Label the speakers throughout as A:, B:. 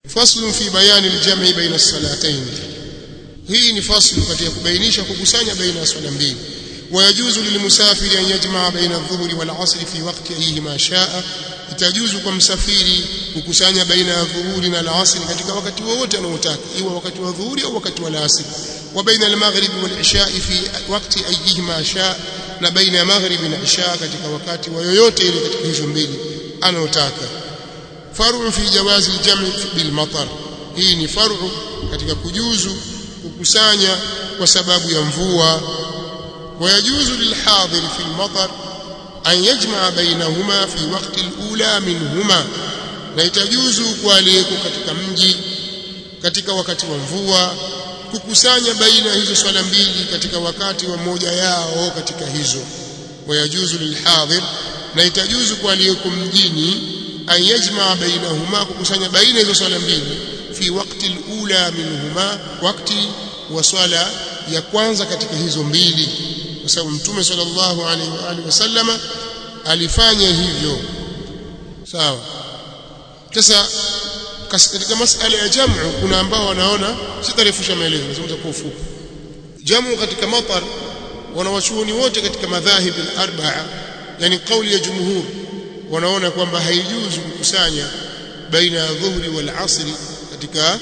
A: faslu fi bayani aljam'i baina as-salatayn hii ni faslu katika kubainisha kukusanya baina ya swala mbili ويجوز للمسافر أن يجمع بين الظهر والعصر في وقت أيهما شاء itajuzu kwa msafiri kukusanya baina ya dhuhuri na alasiri katika wakati wowote anaotaka iwe wakati wa dhuhuri au wakati wa alasiri wa baina almaghrib walisha fi wakati ayihima sha na baina ya maghribi na isha katika wakati wa yoyote ile katika hizo mbili anaotaka faru fi jawazi aljam' bil matar hii ni faru katika kujuzu kukusanya kwa sababu ya mvua ويجوز للحاضر في المطر أن يجمع بينهما في وقت الأولى منهما na itajuzu kwa aliyeko katika mji katika wakati wa mvua kukusanya baina hizo swala mbili katika wakati wa moja yao katika hizo wayajuzu lilhadhir na itajuzu kwa aliyeko mjini an yajmaa bainahuma kukusanya baina hizo swala mbili fi wakti alula minhuma wakati wa swala ya kwanza katika hizo mbili kwa sababu mtume sallallahu alaihi wa alihi wasallama alifanya hivyo sawa sasa katika masala ya jamu kuna ambao wanaona sitarefusha maelezo nazungumza kwa ufupi jamu katika matar wanawachuoni wote katika madhahib al-arba'a yani kauli ya jumhur wanaona kwamba haijuzu kukusanya baina ya dhuhri wal asri katika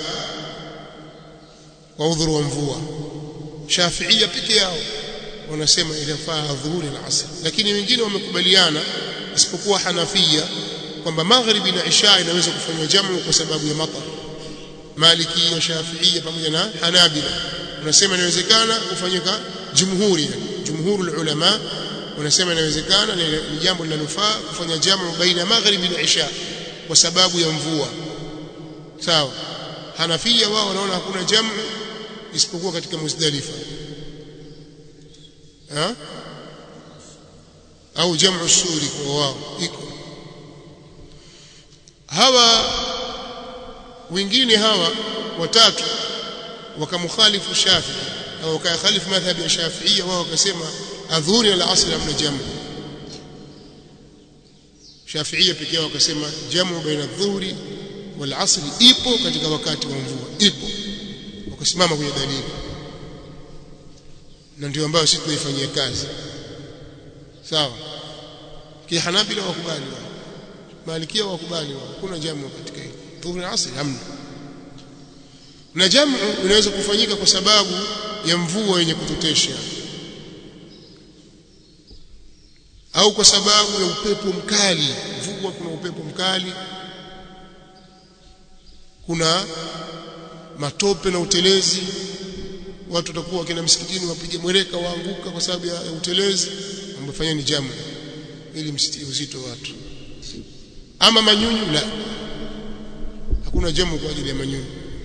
A: kwa udhuru wa mvua shafiia peke yao wanasema inafaa dhuhuri na asr lakini wengine wamekubaliana isipokuwa hanafia kwamba maghribi na isha inaweza kufanywa jamu kwa sababu ya matar maliki na shafiia pamoja na hanabila wanasema inawezekana kufanyika jumhuri yani jumhurul ulama wanasema inawezekana ni jambo linalofaa kufanya jamu baina maghribi na isha kwa sababu ya mvua sawa hanafia wao wanaona hakuna jamu isipokuwa katika muzdalifa ha? au jamu suri kwa wao iko hawa wengine hawa watatu wakamkhalifu Shafi'i au wakakhalifu madhhabi ya Shafi'ia wao wakasema adhuhuri na asr amna jamu Shafi'ia pekee yao wakasema jamu baina adhuhuri wal asr ipo katika wakati wa mvua ipo wakasimama kwenye dalili na ndio ambayo sisi tunaifanyia kazi sawa kihanabila wakubali wao malikia wakubali wao kuna jamu katika hili dhuhuri na asr hamna na jamu inaweza kufanyika kwa sababu ya mvua yenye kutotesha au kwa sababu ya upepo mkali mvua kuna upepo mkali kuna matope na utelezi watu watakuwa wakina msikitini wapige mwereka waanguka kwa sababu ya, ya utelezi ambafanya ni jamu ili msitie uzito watu ama manyunyu la hakuna jamu kwa ajili ya manyunyu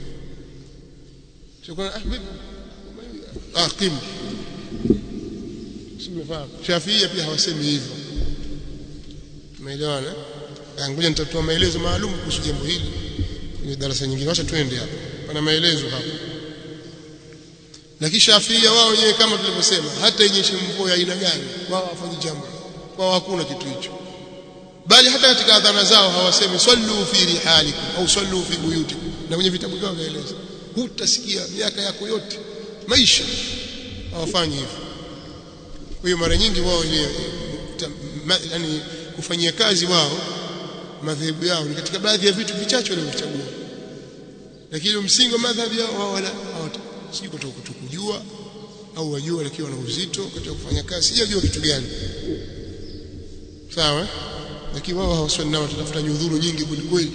A: sio ah vipi ah kim simefahamu Shafia pia hawasemi hivyo tumeelewana ngoja nitatoa maelezo maalum kuhusu jambo hili kwenye darasa nyingine wacha tuende hapo pana maelezo hapo lakini Shafia wao wenyewe kama tulivyosema hata yenyeshe mvua ya aina gani wao hawafanyi jambo wao hakuna kitu hicho bali hata katika adhana zao hawasemi sallu fi rihalikum au sallu fi buyutikum na kwenye vitabu vyao vyaeleza hutasikia miaka yako yote maisha hawafanyi hivyo kwa hiyo mara nyingi wao ni yani kufanyia kazi wao madhehebu yao ni katika baadhi ya vitu vichache walivyochagua lakini msingi wa madhhabi yao wao wala sijui kutoka kutokujua au wajua lakini wana uzito katika kufanya kazi sijajua kitu gani sawa lakini wao hawaswali nao watatafuta nyudhuru nyingi kweli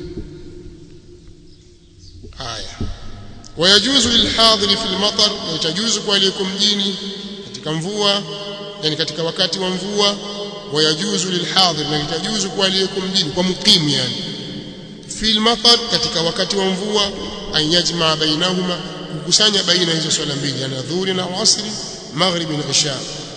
A: haya wayajuzu lilhadhiri fil matar na itajuzu kwa aliyeko mjini katika mvua yani katika wakati wa mvua wayajuzu lilhadhir na itajuzu kwa aliyeko mjini kwa mukim yani fil matar katika wakati wa mvua an yajma bainahuma kukusanya baina hizo swala mbili yani dhuhuri na asri maghribi na isha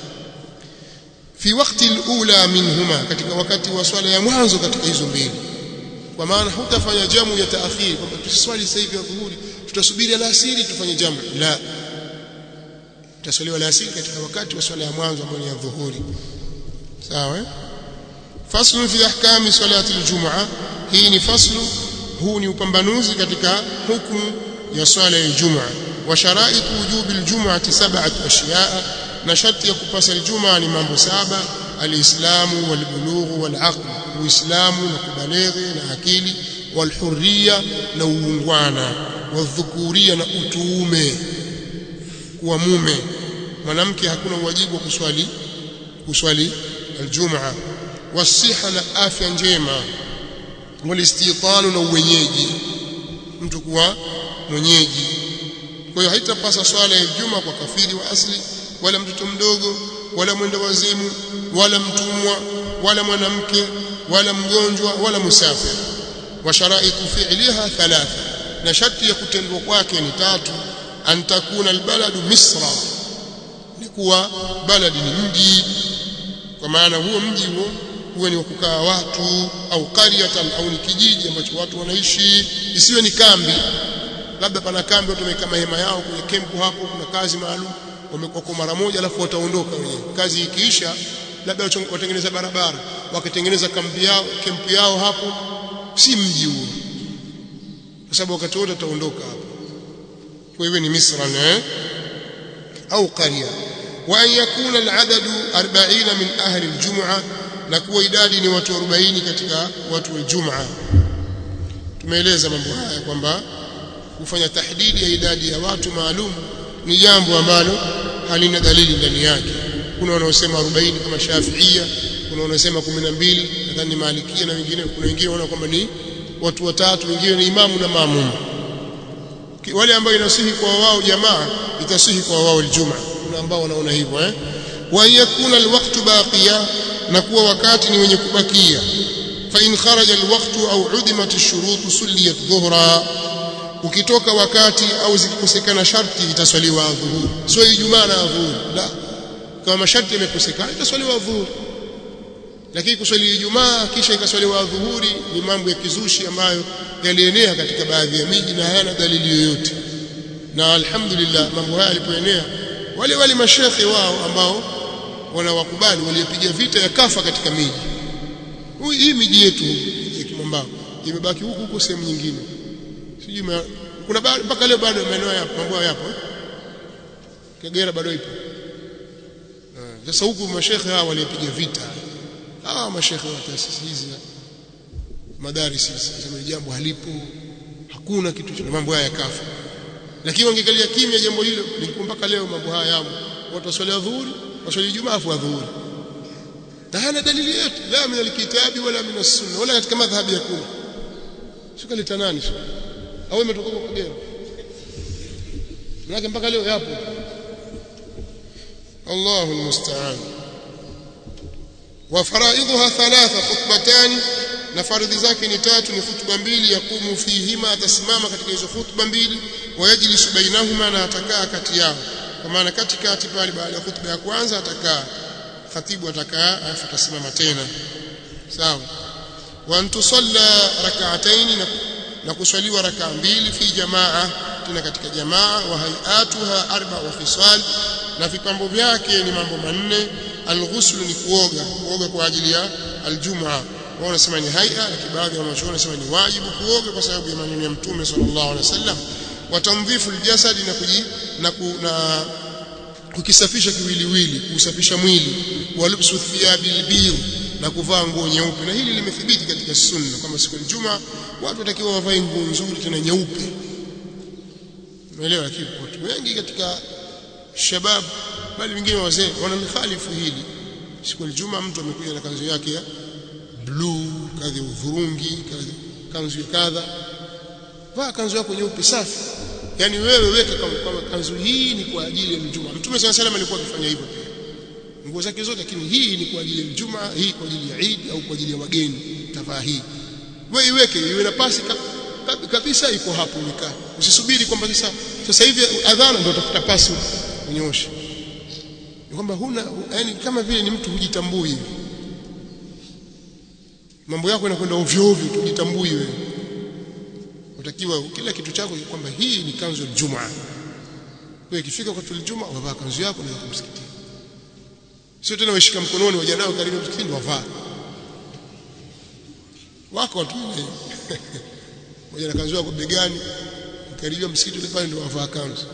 A: fi wakati alula minhuma katika wakati wa swala ya mwanzo katika hizo mbili kwa maana hutafanya jamu ya taakhir kwamba tuswali sasa hivi dhuhuri tutasubiri alasiri tufanye jamu la tutaswaliwa alasiri katika wakati wa swala ya mwanzo ambayo ni ya dhuhuri sawa faslu fi ahkami salati aljum'a hii ni faslu huu ni upambanuzi katika hukumu ya swala ya Ijumaa wa sharaitu wujubi aljum'ati sab'atu ashiyaa na sharti ya kupasa Ijumaa ni mambo saba alislamu walbulughu walaql uislamu na kubaleghe na akili walhurriya na uungwana wadhukuria na utuume kuwa mume mwanamke hakuna uwajibu wa kuswali kuswali aljumaa wasiha na afya njema walistitanu na uwenyeji mtu kuwa mwenyeji kwa hiyo haitapasa swala ya juma kwa kafiri wa asli wala mtoto mdogo wala mwenda wazimu wala mtumwa wala mwanamke wala mgonjwa wala musafir wa sharaitu fi'liha thalatha na sharti ya kutendwa kwake ni tatu an takuna albaladu misra ni kuwa baladi ni mji kwa maana huo mji huo huwe ni wa kukaa watu au qaryatan au ni kijiji ambacho watu wanaishi isiwe ni kambi labda pana kambi watu wamekaa mahema yao kwenye kempu hapo kuna kazi maalum wamekuwa mara moja alafu wataondoka wenyewe kazi ikiisha labda watengeneza barabara wakatengeneza kambi yao kempu yao hapo si mji huo kwa sababu wakati wote wataondoka hapo kwa hivyo ni misra eh au qarya wa an yakuna al-adadu 40 min ahli al-jum'a na kuwa idadi ni watu 40 katika watu wa Ijumaa tumeeleza mambo haya kwamba kufanya tahdidi ya idadi ya watu maalum ni jambo ambalo halina dalili ndani yake kuna wanaosema 40 kama Shafiia kuna wanaosema 12 nadhani ni Malikia na wengine kuna wengine wanaona kwamba ni watu watatu wengine ni imamu na maamum wale ambao inasihi kwa wao jamaa itasihi kwa wao aljumaa kuna ambao wanaona hivyo eh wa yakuna alwaqtu baqiya na kuwa wakati ni wenye kubakia fa in kharaja alwaqtu au udimat ash-shurut sulliyat dhuhra ukitoka wakati au zikikosekana sharti itaswaliwa dhuhuri sio ijumaa na dhuhuri la kama masharti yamekosekana itaswaliwa dhuhuri lakini kuswali ijumaa kisha ikaswaliwa dhuhuri ni mambo ya kizushi ambayo yalienea katika baadhi ya miji na hayana dalili yoyote na alhamdulillah mambo haya yalipoenea wale wale mashekhe wao ambao wanawakubali waliopiga vita ya kafa katika miji hii miji yetu ya Kimambao imebaki huku huko sehemu nyingine sijui kuna mpaka leo bado maeneo yapo mambo yapo Kagera bado ipo sasa huku mashekhe hawa waliopiga vita hawa mashekhe wa taasisi hizi madaris sema jambo halipo hakuna kitu cha mambo haya kafa lakini wangekalia kimya jambo hilo lilikuwa mpaka leo mambo haya yamo watu waswali dhuhuri waswali jumaa afu dhuhuri na hana dalili yote la min alkitabi wala min as-sunna wala katika madhhabi yakuna sio leta nani sio au imetoka kwa Kagera Maana mpaka leo yapo Allahu almusta'an wa faraidha thalatha khutbatan na faridhi zake ni tatu ni khutba mbili yakumu fihima atasimama katika hizo khutba mbili wayajlisu bainahuma na atakaa kati yao kwa maana katikati pale baada ya khutba ya kwanza atakaa khatibu atakaa alafu atasimama tena sawa wa antusalla rak'atayn na kuswaliwa rakaa mbili fi jamaa tena katika jamaa wa hayatuha arba wa fisal na vipambo vyake ni mambo manne alghusl ni kuoga kuoga kwa ajili ya aljumaa wao wanasema ni haia lakini baadhi ya wanachuoni wanasema ni wajibu kuoga kwa sababu ya maneno ya mtume sallallahu alaihi wasallam wa tandhifu aljasad na kuji na, ku, na kukisafisha kiwiliwili kusafisha mwili wa lubsu thiyabi albir na kuvaa nguo nyeupe na hili limethibiti katika sunna kama siku ya Ijumaa watu watakiwa wavae nguo nzuri tena nyeupe umeelewa lakini watu wengi katika shabab bali wengine wazee wanalikhalifu hili siku ya Ijumaa mtu amekuja na kanzu yake ya blue kadhi udhurungi kadhi kanzu ya kadha vaa kanzu yako nyeupe safi yani wewe weka kama kanzu hii ni kwa ajili ya Ijumaa mtume sana sallam alikuwa akifanya hivyo nguo zake zote lakini hii ni kwa ajili ya Ijumaa hii kwa ajili ya Eid au kwa ajili ya wageni tavaa hii wewe iweke iwe na pasi kabisa iko hapo umekaa usisubiri kwamba sasa sasa hivi adhana ndio utafuta pasi unyoshe ni kwamba huna yani kama vile ni mtu hujitambui hivi mambo yako yanakwenda ovyo ovyo tujitambui wewe utakiwa kila kitu chako kwamba hii ni kanzu ya Ijumaa wewe ikifika kwa tulijuma wavaa kanzu yako na kumsikitini sio tena washika mkononi waja nao karibu msikitini wavaa wako watu kuja na kanzu yako begani karibia msikiti ule pale ndio wavaa kanzu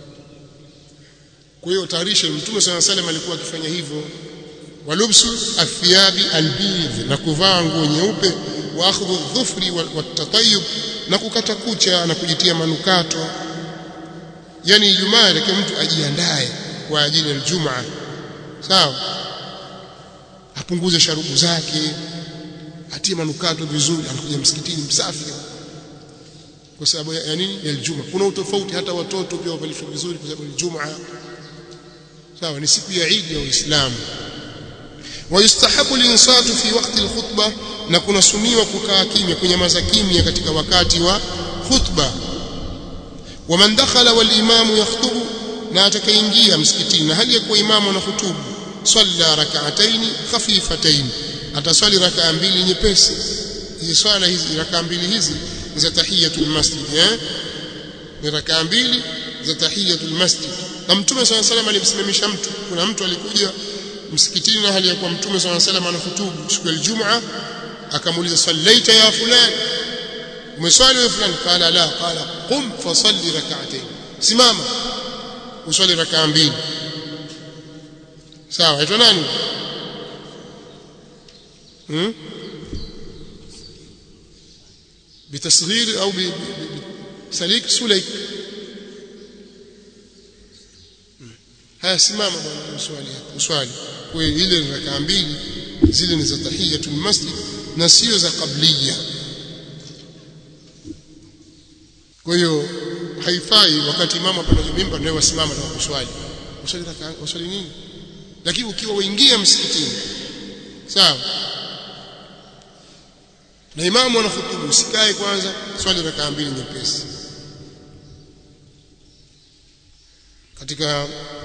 A: kwa hiyo tayarishe mtume sana salam alikuwa akifanya hivyo walubsu athiyabi albidh na kuvaa nguo nyeupe wa akhdhu dhufri watatayub na kukata kucha na kujitia manukato yani ijumaa yake mtu ajiandae kwa ajili ya Ijumaa sawa apunguze sharubu zake atie manukato vizuri anakuja msikitini msafi kwa sababu ya, ya nini ya Ijumaa kuna utofauti hata watoto pia wavalishwe vizuri kwa sababu Ijumaa sawa ni siku ya Eid ya Uislamu wayustahabu linsatu fi waqti alkhutbah na kuna suniwa kukaa kimya kunyamaza kimya katika wakati wa khutba waman dakhala wal imamu yakhutubu na atakayeingia msikitini na hali ya kuwa imamu anahutubu salla rak'ataini khafifataini ataswali rakaa mbili nyepesi hizi swala hizi rakaa mbili hizi za tahiyatul masjid eh ni rakaa mbili za tahiyatul masjid na mtume swalla salam alimsimamisha mtu kuna mtu alikuja msikitini na hali ya kuwa mtume swalla salam anahutubu siku ya Ijumaa akamuuliza sallaita ya fulani umeswali wewe fulani qala la qala qum fasalli rak'atayn simama uswali rakaa mbili sawa aitwa nani hmm? بتصغير او بسليك سليك haya simama bwana uswali uswali kwa ile rakaa mbili zile ni za tahiyatul masjid na sio za qabliya kwa hiyo haifai wakati imamu apanda mimba ndio wasimama na kuswali uswali rakaa uswali nini lakini ukiwa uingia msikitini sawa na imamu anahutubu usikae kwanza swali rakaa mbili nyepesi katika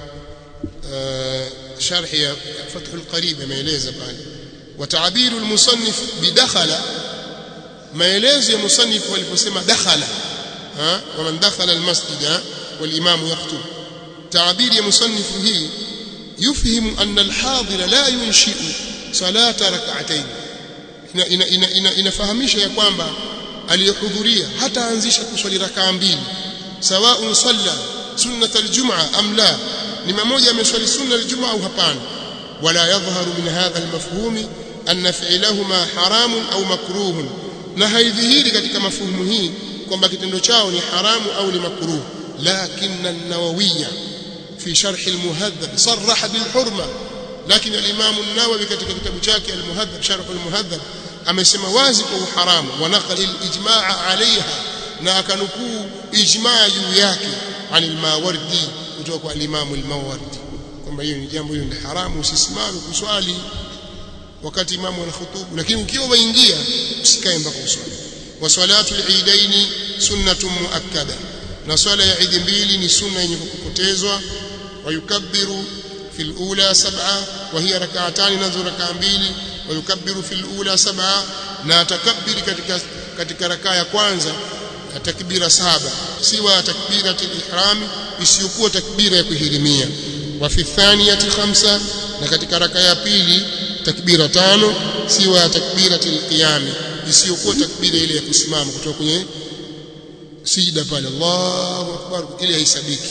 A: uh, sharhi ya Fathul Qarib ameeleza pale wa ta'biru al-musannif bidakhala maelezo ya musannif waliposema dakhala ha wa man dakhala al-masjid wal imam yaktub ta'biri ya musannif hii yufhimu anna al-hadir la yunshi'u salata rak'atayn ina, ina, ina, inafahamisha ya kwamba aliyehudhuria hataanzisha kuswali rakaa mbili sawa salla sunnat aljumaa am la ni mmoja ameswali sunna aljumaa au hapana wala yadhharu min hadha almafhumi anna fi'lahuma haramun au makruhun na haidhihiri katika mafuhumu hii kwamba kitendo chao ni haramu au ni makruh lakin an-nawawiyya fi sharh al-muhadhab sarraha bil hurma lakini al-imam an-nawawi katika kitabu chake al-muhadhab sharh al-muhadhab amesema wazi kwa uharamu wa naqal al-ijmaa alaiha na akanukuu ijmaa juu yake anil mawardi kutoka kwa al-imam al-mawardi kwamba hiyo ni jambo hilo ni haramu usisimame kuswali wakati imamu anahutubu lakini ukiwa waingia usikae mpaka uswali wa salatu al-eidaini sunnatun muakkada na swala ya idi mbili ni sunna yenye kukupotezwa wa yukabbiru في الأولى سبعة وهي ركعتان نذو ركعة mbili ويكبر في الأولى سبعة na atakabiri katika katika rakaa ya kwanza takbira saba siwa takbira ihram isiyokuwa takbira ya kuhirimia wa fi thaniyati khamsa na katika rakaa ya pili takbira tano siwa takbira alqiyam isiyokuwa takbira ile ya kusimama kutoka kwenye sijda pale Allahu akbar ile haisabiki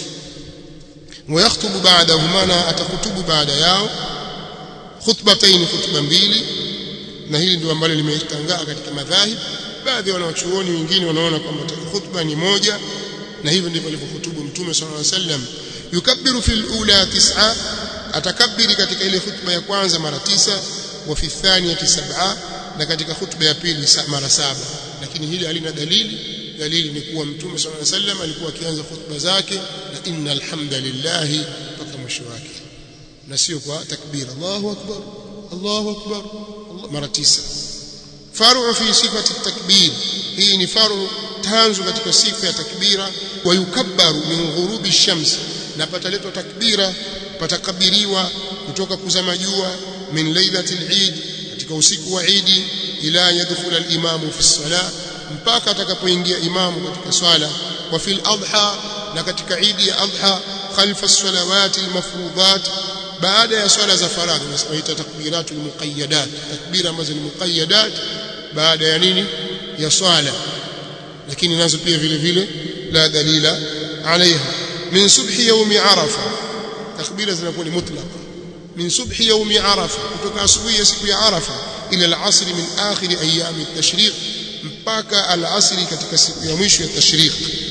A: ويخطب بعدهما na atakutubu baada yao khutbatayn khutba mbili na hili ndio ambalo limetangaa katika madhahib baadhi ya wanachuoni wengine wanaona kwamba khutba ni moja na hivyo ndivyo alivyohutubu mtume sallallahu alaihi wasallam yukabbiru fil ula tis'a atakabiri katika ile khutba ya kwanza mara tisa wa fi thaniyati sab'a na katika khutba ya pili mara saba lakini hili halina dalili dalili ni kuwa mtume sallallahu alaihi wasallam alikuwa akianza khutba zake na innal hamdalillah mpaka mwisho wake na sio kwa takbir Allahu akbar Allahu akbar Allah mara tisa faru fi sifati takbir hii ni faru tanzu katika sifa ya takbira wa yukabbaru min ghurubi shams na pataletwa takbira patakabiriwa kutoka kuzama jua min lailatil eid katika usiku wa Eid ila yadkhula al-imamu fi salah mpaka atakapoingia imamu katika swala wa fil adha na katika idi ya adha khalfa salawati almafruḍat baada ya swala za faradhi nasemaita takbiratul muqayyadat takbira ambazo ni muqayyadat baada ya nini ya swala lakini nazo pia vile vile la dalila alaiha min subhi yaumi arafa takbira zinakuwa ni mutlaqa min subhi yaumi arafa kutoka asubuhi ya siku ya arafa ila al-asr min akhir ayami at-tashriq mpaka al-asr katika siku ya mwisho ya tashriq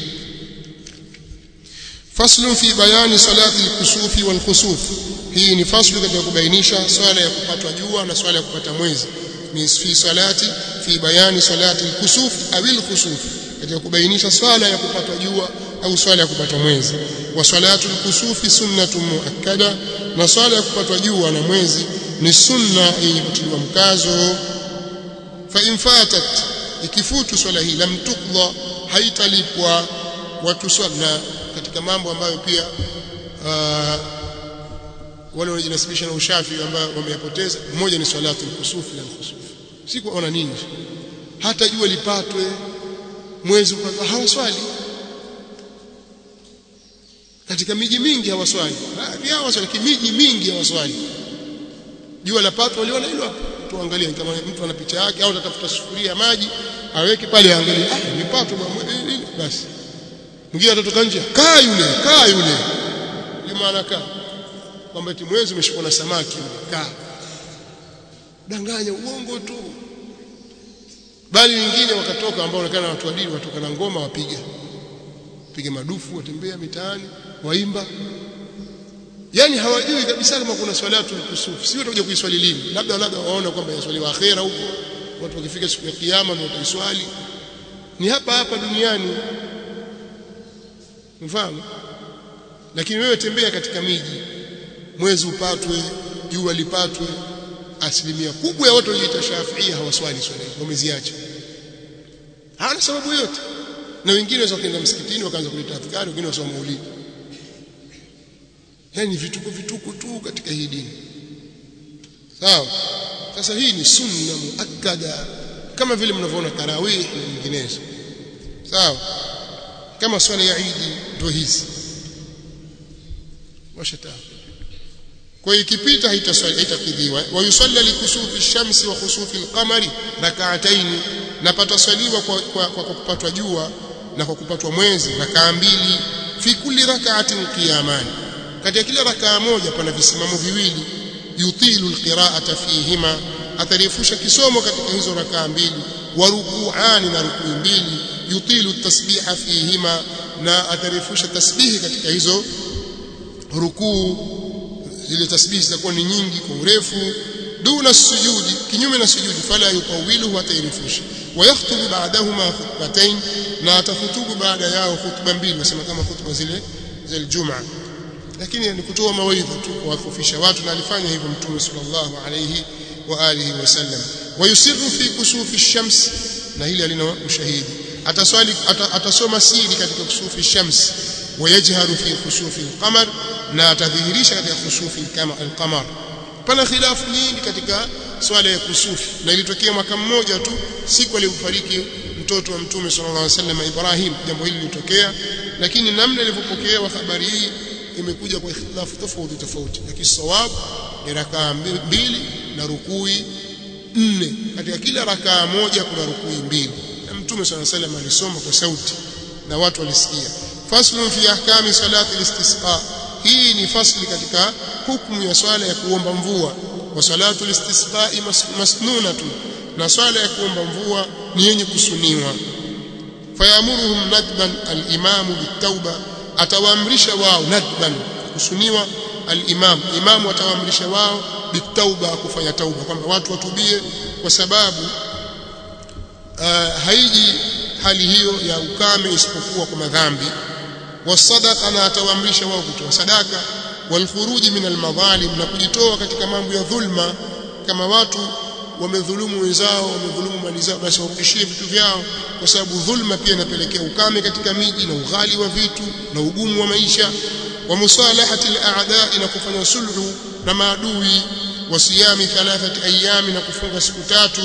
A: faslu fi bayani salati al-kusufi wal-khusuf hii ni faslu katika kubainisha swala ya kupatwa jua na swala ya kupata mwezi ni fi salati fi bayani salati al-kusuf au al-khusuf katika kubainisha swala ya kupatwa jua au swala ya kupatwa mwezi wa salatu al-kusufi sunnatun muakkada na swala ya kupatwa jua na mwezi ni sunna yenye kutiliwa mkazo fa in fatat ikifutu swala hii lam tuqda haitalipwa watu swala katika mambo ambayo pia uh, wale wanajinasibisha na ushafi ambao wameyapoteza mmoja ni salatu al-kusufi na al-khusuf si kuona nini hata jua lipatwe mwezi upatwe hawaswali katika miji mingi hawaswali baadhi yao waswali miji mingi hawaswali jua la patwa waliona hilo hapo tuangalie kama mtu ana picha yake au atatafuta sufuria ya maji aweke pale aangalie ah nipatwa basi mwingine atatoka nje kaa yule kaa yule maana kaa kwamba eti mwezi umeshikwa na samaki kaa danganya uongo tu bali wengine wakatoka ambao wanaonekana watu wadini watoka na ngoma wapiga piga madufu watembea mitaani waimba yani hawajui kabisa kama kuna swalatu kusuf si watakuja kuiswali lini labda labda waona kwamba yaswaliwa akhera huko watu wakifika siku ya kiyama ndio wataiswali ni hapa hapa duniani mfano lakini wewe tembea katika miji mwezi upatwe jua lipatwe asilimia kubwa ya watu walioita Shafiia hawaswali swala wameziacha hana sababu yote na wengine waweza kwenda msikitini wakaanza kuleta adhkari wengine wasoma maulidi yani vituko vituko tu katika hii dini sawa sasa hii ni sunna muakkada kama vile mnavyoona tarawih na nyinginezo sawa kama swala ya Eid ndio hizi washata kwa hiyo ikipita haitaswali haitakidhiwa wa yusalla likusufi shamsi wa khusufi alqamari rak'atayn na pataswaliwa kwa, kwa, kwa, kwa kupatwa jua na kwa kupatwa mwezi rakaa mbili fi kulli rak'atin qiyamani katika kila rakaa moja pana visimamo viwili yutilu alqira'ata fihima atarefusha kisomo katika hizo rakaa mbili wa ruku'ani na rukuu mbili yutilu tasbiha fihima na atarefusha tasbihi katika hizo rukuu zile tasbihi zitakuwa ni nyingi kwa urefu duna sujudi kinyume na sujudi fala yutawilu atairefusha ويخطب بعدهما خطبتين na atahutubu baada yao khutba mbili wasema kama khutba zile za Ijumaa lakini ni kutoa mawaidha tu kuwafufisha watu na alifanya hivyo mtume sallallahu alayhi wa alihi wasallam wayusirru fi kusufi shams na hili alina ushahidi ataswali atasoma siri katika kusufi shams wayajharu fi kusufi alqamar na atadhihirisha katika kusufi alqamar pana khilafu nyingi katika swala ya kusufi na ilitokea mwaka mmoja tu siku aliyofariki mtoto wa mtume sallallahu alaihi wasallam Ibrahim jambo hili lilitokea lakini namna ilivyopokewa habari hii imekuja kwa ikhtilafu tofauti tofauti lakini sawabu ni rakaa mbili na rukui nne katika kila rakaa moja kuna rukui mbili na mtume sallallahu alaihi wasallam alisoma kwa sauti na watu walisikia faslun fi ahkami salati al-istisqa hii ni fasli katika hukumu ya swala ya kuomba mvua wa salatu al-istisqa'i masnunatu na swala ya kuomba mvua ni yenye kusuniwa fayamuruhum nadban al-imamu bitauba atawaamrisha wao nadban kusuniwa al-imam imamu atawaamrisha wao bitauba kufanya tauba kwamba watu watubie kwa sababu uh, haiji hali hiyo ya ukame isipokuwa kwa madhambi wasadaqa na atawaamrisha wao kutoa sadaka walkhuruji min almadhalim na kujitoa katika mambo ya dhulma kama watu wamedhulumu wenzao wamedhulumu mali zao basi warudishie vitu vyao kwa sababu dhulma pia inapelekea ukame katika miji na ughali wa vitu na ugumu wa maisha wa musalahati al-a'da na kufanya sulhu na maadui wa siyami thalathati ayami na kufunga siku tatu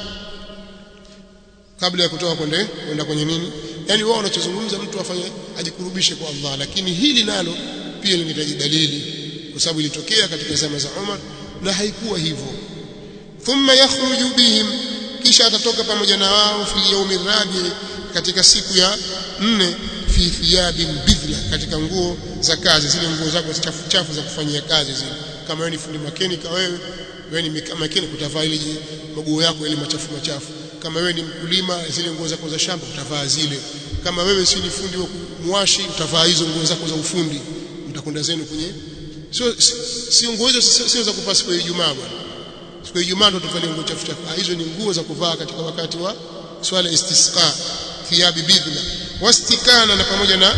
A: kabla ya kutoka kwende kwenda kwenye nini yani wao wanachozungumza mtu afanye ajikurubishe kwa Allah lakini hili nalo pia linahitaji dalili kwa sababu ilitokea katika zama za Umar na haikuwa hivyo thumma yakhruju bihim kisha atatoka pamoja na wao fi yawmi rabi katika siku ya nne fi thiyabin bidhla katika nguo za kazi zile nguo zako chafu chafu za kufanyia kazi zile kama wewe ni fundi makenika wewe wewe ni makenika utavaa ile maguo yako ile machafu machafu kama wewe ni mkulima zile nguo zako za shamba utavaa zile kama wewe si ni fundi wa mwashi utavaa hizo nguo zako za ufundi mtakwenda zenu kwenye sio si nguo hizo sio za kuvaa siku ya Ijumaa bwana siku ya Ijumaa ndo tuvalie nguo chafu chafu hizo ni nguo za kuvaa katika wakati wa swala istisqa thiyabi bidla wastikana na pamoja na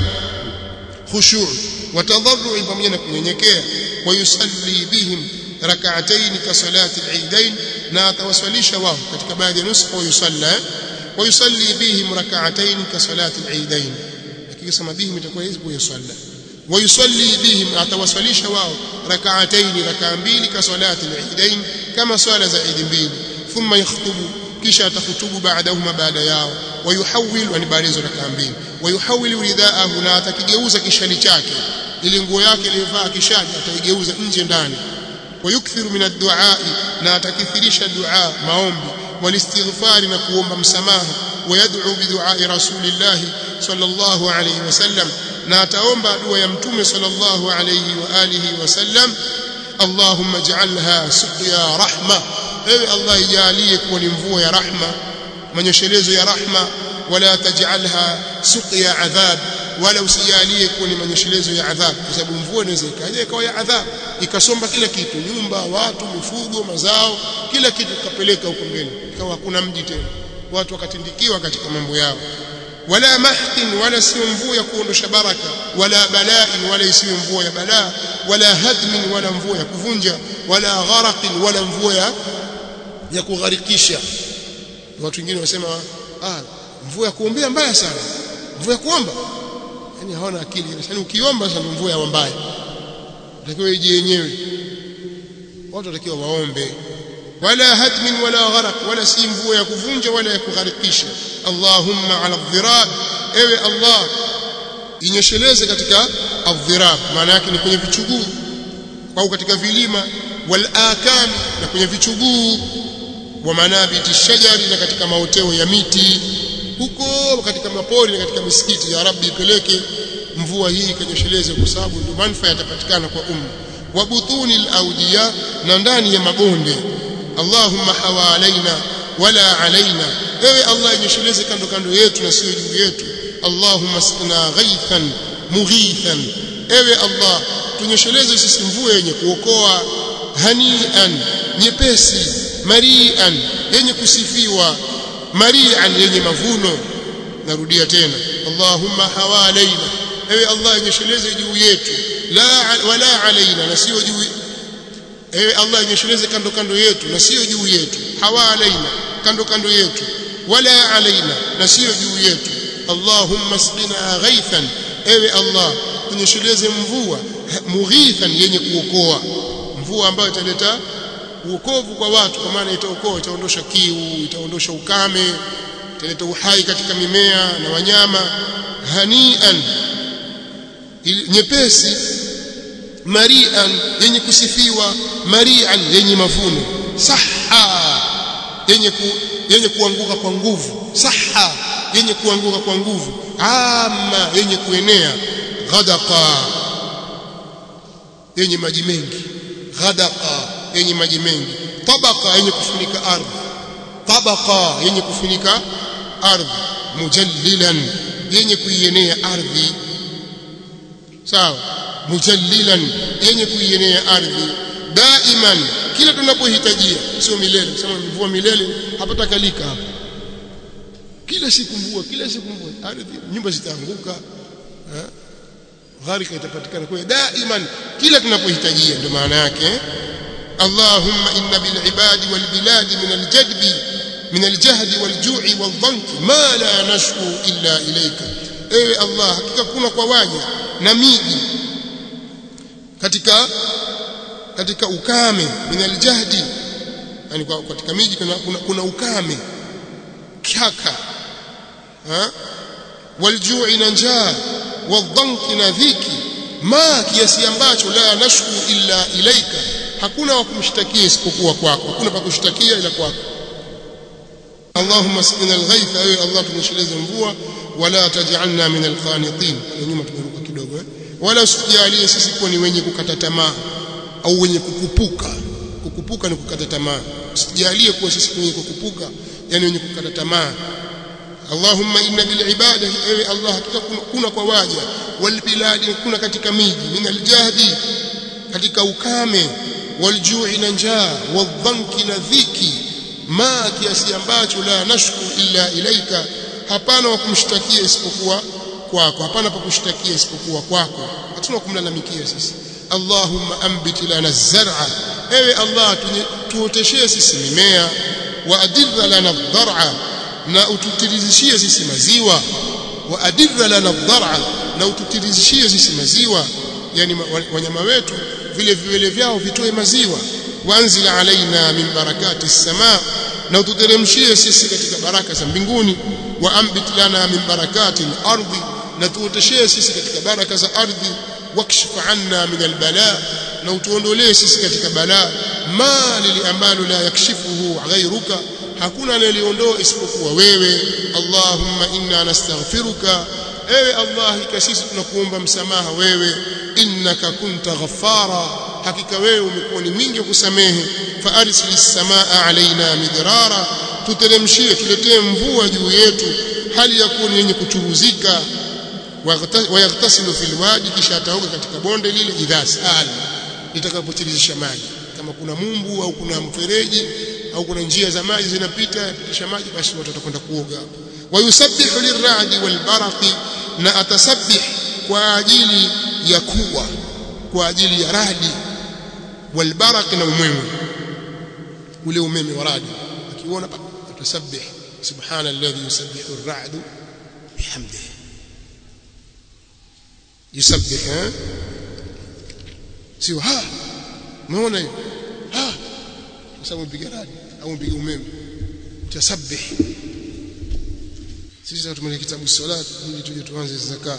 A: khushu' wa tadharru pamoja na kunyenyekea wa yusalli bihim rak'atayn ka salati al-eidain na atawaswalisha wao katika baadhi ya nusxa wa yusalla wa yusalli bihim rak'atayn ka salati al-eidain akisema bihim itakuwa hizo yusalla wa yusalli bihim atawaswalisha wao rak'atayn rak'a mbili ka salati al-eidain kama swala za Eid mbili thumma yakhutubu kisha atahutubu baadahuma baada yao wayuhawil yani baada hizo rakaa mbili wayuhawil ridaahu na atakigeuza kishali chake ili nguo yake iliyovaa kishali ataigeuza nje ndani wayukthiru min ad-du'a na atakithirisha dua maombi walistighfari na kuomba msamaha wayad'u bi du'a rasulillah sallallahu alayhi wasallam na ataomba dua ya mtume sallallahu alayhi wa alihi wasallam اللهم اجعلها سقيا رحمه ewe Allah ijalie kuwa ni mvua ya rahma manyeshelezo ya rahma wala tajalha suqya adhab wala usijalie kuwa ni manyeshelezo ya adhab kwa sababu mvua inaweza ikaja ikawa ya adhab ikasomba kila kitu nyumba watu mifugo mazao kila kitu kapeleka huko mbele ikawa hakuna mji tena watu wakatindikiwa katika mambo yao wala mahqin wala sio mvua ya kuondosha baraka wala bala'in wala isiyo mvua ya balaa wala hadmin wala mvua ya kuvunja wala gharaqin wala mvua ya ya kugharikisha watu wengine wasema ah mvua ya kuombea mbaya sana mvua ya kuomba yani hawana akili yani ukiomba sana mvua ya mbaya utakiwa ije yenyewe watu watakiwa waombe wala hadmin wala gharaq wala si mvua ya kuvunja wala ya kugharikisha allahumma ala dhirab ewe allah inyesheleze katika adhirab maana yake ni kwenye vichuguu au katika vilima wal akan na kwenye vichuguu wa manabiti shajari na katika maoteo ya miti huko katika mapori na katika misikiti ya rabbi ipeleke mvua hii ikanyesheleze kwa sababu ndio manufaa yatapatikana kwa umma wa butuni al-awdiya na ndani ya mabonde Allahumma hawalaina wala alaina ewe Allah inyesheleze kando kando yetu na sio juu yetu Allahumma sqina ghaithan mughithan ewe Allah tunyesheleze sisi mvua yenye kuokoa hanian nyepesi marian yenye kusifiwa marian yenye mavuno narudia tena Allahumma hawalaina ewe Allah inyesheleze juu yetu la wala alaina na sio juu ewe Allah inyesheleze kando kando yetu na sio juu yetu hawalaina kando kando yetu wala alaina na sio juu yetu Allahumma sqina ghaithan ewe Allah tunyesheleze mvua mughithan yenye kuokoa mvua ambayo italeta uokovu kwa watu kwa maana itaokoa itaondosha kiu itaondosha ukame italeta uhai katika mimea na wanyama hanian nyepesi marian yenye kusifiwa marian yenye mavuno saha yenye ku, yenye kuanguka kwa nguvu saha yenye kuanguka kwa nguvu ama yenye kuenea ghadaqa yenye maji mengi ghadaqa yenye maji mengi tabaqa yenye kufunika ardhi tabaqa yenye kufunika ardhi mujallilan yenye kuienea ardhi sawa mujallilan yenye kuienea ardhi daiman kila tunapohitajia sio milele sema mvua milele hapata kalika hapa kila siku mvua kila siku mvua ardhi nyumba zitaanguka gharika itapatikana kwa daiman kila tunapohitajia ndio maana yake اللهم إن بالعباد والبلاد من الجدب من الجهد والجوع والضنك ما لا نشكو إلا إليك ewe Allah hakika kuna kwa waja na miji katika katika ukame min aljahdi yani katika miji kuna, kuna, kuna ukame kaka ha waljui na njaa wadhanki na dhiki ma kiasi ambacho la nashku illa ilaika hakuna wa kumshtakia isipokuwa kwako hakuna pa kushtakia ila kwako Allahumma asqina alghaytha ewe Allah tunyesheleze mvua wala taj'alna min alqanitin nyuma tumeruka kidogo eh wala usijalie sisi kuwa ni wenye kukata tamaa au wenye kukupuka kukupuka ni kukata tamaa usijalie kuwa sisi wenye kukupuka yani wenye kukata tamaa Allahumma inna bil ibada ewe Allah hakika kuna kwa waja wal biladi kuna katika miji min aljahdi katika ukame waljui na njaa wadhanki na dhiki ma kiasi ambacho la nashku illa ilaika hapana wa kumshtakia isipokuwa kwako hapana pa kushtakia isipokuwa kwako hatuna kumlalamikia sisi Allahumma ambit lana zar'a ewe Allah tuoteshee sisi mimea wa adirra lana dhar'a na ututirizishie sisi maziwa wa adirra lana dhar'a na ututirizishie sisi maziwa yani wanyama wetu vile viwele vyao vitoe maziwa wanzil alaina min barakati samaa na ututeremshie sisi katika baraka za mbinguni wa ambit lana min barakati al-ardi na tuoteshee sisi katika baraka za ardhi wakshif anna min albala na utuondolee sisi katika balaa ma lili ambalo la yakshifuhu ghayruka hakuna anayeliondoa isipokuwa wewe allahumma inna nastaghfiruka ewe allah hakika sisi tunakuomba msamaha wewe innaka kunta ghaffara hakika wewe umekuwa ni mwingi wa kusamehe fa arsilis samaa alaina midrara tuteremshie tuletee mvua juu yetu hali ya kuwa ni yenye kuchuruzika wayaghtasilu fil wadi kisha ataoga katika bonde lile idha sala litakapotirisha maji kama kuna mumbu au kuna mfereji au kuna njia za maji zinapita kisha maji basi watu watakwenda kuoga wayusabbihu lirradi walbaraqi na atasabbih kwa ajili ya kuwa kwa ajili ya radi walbaraq na umeme ule umeme wa radi akiona atasabbih subhana alladhi yusabbihu ar-ra'du bihamdihi yusabbih eh sio ha umeona hiyo ha kwa sababu mpiga radi au mpiga umeme tasabbih sisi tutumia kitabu salat ili tuje tuanze zaka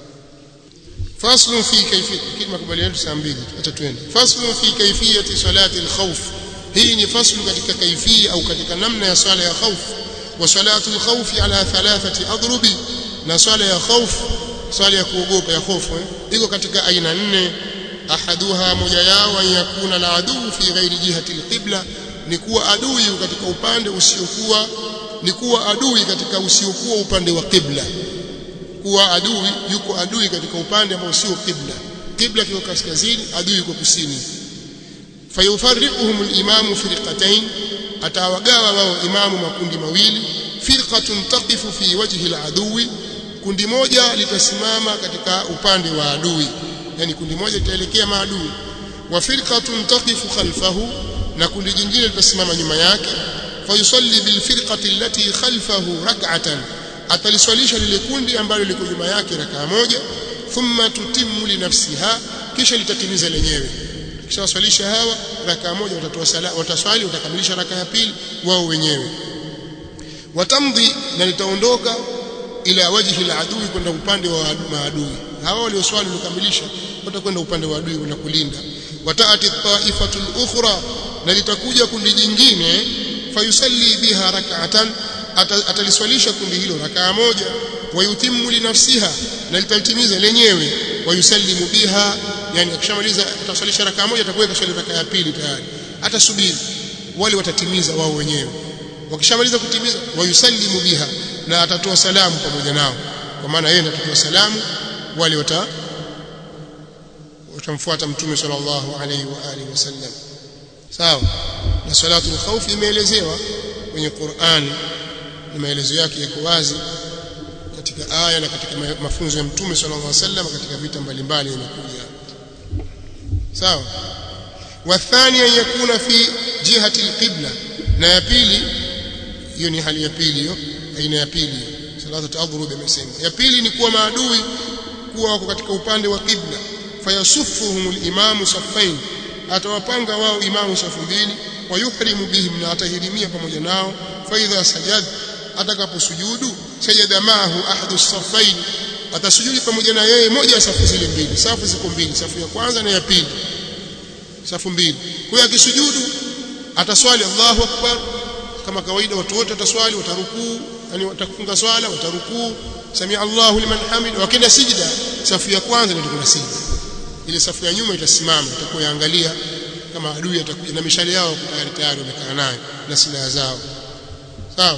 A: faslu fi kayfiyat kile makubaliano saa mbili acha twende faslu fi kayfiyati salati al-khawf hii ni faslu katika kaifia au katika namna ya swala ya khawf wa salatu al-khawf ala thalathati adrubi na swala ya khawf swala ya kuogopa ya hofu eh? iko katika aina nne ahaduha moja yao an yakuna la aduu fi ghairi jihati alqibla ni kuwa adui katika upande usiokuwa ni kuwa adui katika usiokuwa upande wa qibla kuwa adui yuko adui katika upande ambao sio qibla qibla kiko kaskazini adui yuko kusini fayufarriquhum al-imamu firqatayn atawagawa wao imamu makundi mawili firqatun taqifu fi wajhi al-adui kundi moja litasimama katika upande wa adui yani kundi moja litaelekea maadui wa firqatun taqifu khalfahu na kundi jingine litasimama nyuma yake fayusalli bil firqati allati khalfahu rak'atan ataliswalisha lile kundi ambalo liko nyuma yake rakaa moja thumma tutimmu li nafsiha kisha litatimiza lenyewe kisha waswalisha hawa rakaa moja watatoa sala wataswali watakamilisha rakaa ya pili wao wenyewe watamdhi na litaondoka ila wajhi al-adui kwenda upande wa maadui hawa walioswali wakamilisha watakwenda upande wa adui na kulinda wataati taifatu al-ukhra na litakuja kundi jingine fayusalli biha rak'atan ataliswalisha kundi hilo rakaa moja wayutimmu li nafsiha na litalitimiza lenyewe wayusallimu biha yani akishamaliza ataswalisha rakaa moja atakuwa kaswali rakaa ya pili tayari atasubiri wale watatimiza wao wenyewe wakishamaliza kutimiza wayusallimu biha na atatoa salamu pamoja nao kwa maana yeye atatoa salamu wale wata watamfuata mtume sallallahu alaihi wa alihi wasallam sawa na salatul khawf imeelezewa kwenye Qur'ani na maelezo yake yako wazi katika aya na katika mafunzo ya mtume sallallahu alaihi wasallam katika vita mbalimbali imekuja sawa wathani an yakuna fi jihati alqibla na ya pili hiyo ni hali ya pili hiyo aina ya pili salatu ta'dhurub imesema ya pili ni kuwa maadui kuwa wako katika upande wa qibla fayasufuhum al-imamu saffain atawapanga wao imamu safu mbili wayuhrimu bihim na atahirimia pamoja nao faidha sajad atakaposujudu sajada maahu ahadu saffain atasujudi pamoja na yeye moja ya safu zile mbili safu ziko mbili safu ya kwanza na ya pili safu mbili kwa hiyo akisujudu ataswali Allahu akbar kama kawaida watu wote wataswali watarukuu yani watafunga swala watarukuu samia Allahu liman hamid wakenda sijda safu ya kwanza ndio kuna sijda ile safu ya nyuma itasimama itakuwa yaangalia kama adui atakuja na mishale yao tayari tayari wamekaa nayo na silaha zao sawa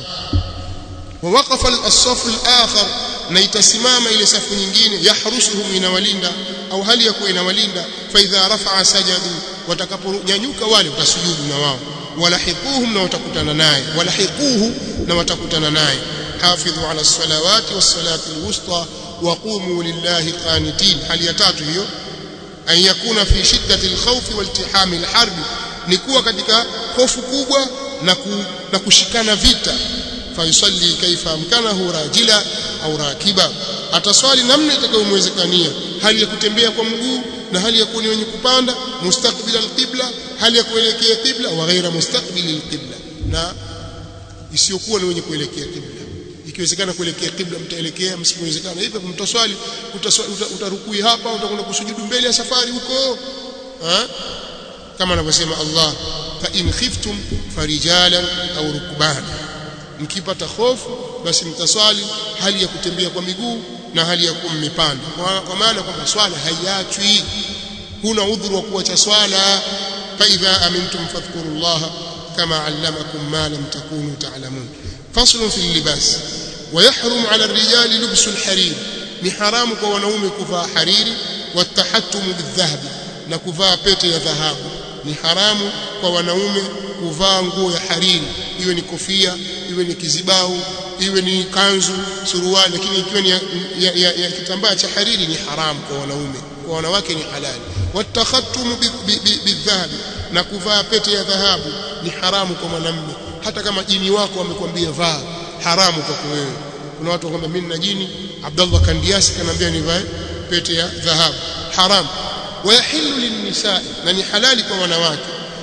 A: ووقف الصف الآخر na itasimama ile safu nyingine yahrusuhum inawalinda au hali ya kuwa inawalinda fa idha rafa'a sajadu watakaponyanyuka wale watasujudu na wao walahiquhum na watakutana naye walahiquhu na watakutana naye hafidhu ala salawati was salati alwusta wa qumu lillahi qanitin hali ya tatu hiyo an yakuna fi shiddati alkhawfi waltihami alharbi ni kuwa katika hofu kubwa na, ku, na kushikana vita fayusalli kaifa amkanahu rajila au rakiba ataswali namna itakayomwezekania hali ya kutembea kwa mguu na hali ya kuwa ni wenye kupanda mustaqbil alqibla hali ya kuelekea qibla wa ghaira mustaqbil alqibla na isiyokuwa ni wenye kuelekea qibla ikiwezekana kuelekea qibla mtaelekea msipowezekana hivyo mtaswali utarukui hapa utakwenda kusujudu mbele ya safari huko ha? kama anavyosema Allah fa in khiftum farijalan au rukbana mkipata hofu basi mtaswali hali ya kutembea kwa miguu na hali ya kuwa mmepanda kwa maana kwamba swala haiachwi huna udhuru wa kuacha swala fa idha amintum fadhkurullaha kama allamakum ma lam takunu ta'lamun faslun fil libas ويحرم على الرجال لبس الحرير ni haramu kwa wanaume kuvaa hariri watahattumu bidhahabi na kuvaa pete ya dhahabu ni haramu kwa wanaume kuvaa nguo ya hariri iwe ni kofia iwe ni kizibau iwe ni kanzu suruali lakini ikiwa ni ya, ya, ya, ya kitambaa cha hariri ni haramu kwa wanaume kwa wanawake ni halali watakhattumu bidhahabi na kuvaa pete ya dhahabu ni haramu kwa mwanamume hata kama jini wako amekwambia vaa haramu kwako wewe kuna watu kwamba mimi na jini Abdullah Kandiasi kanambia nivae pete ya dhahabu haramu ويحل للنساء na halali kwa wanawake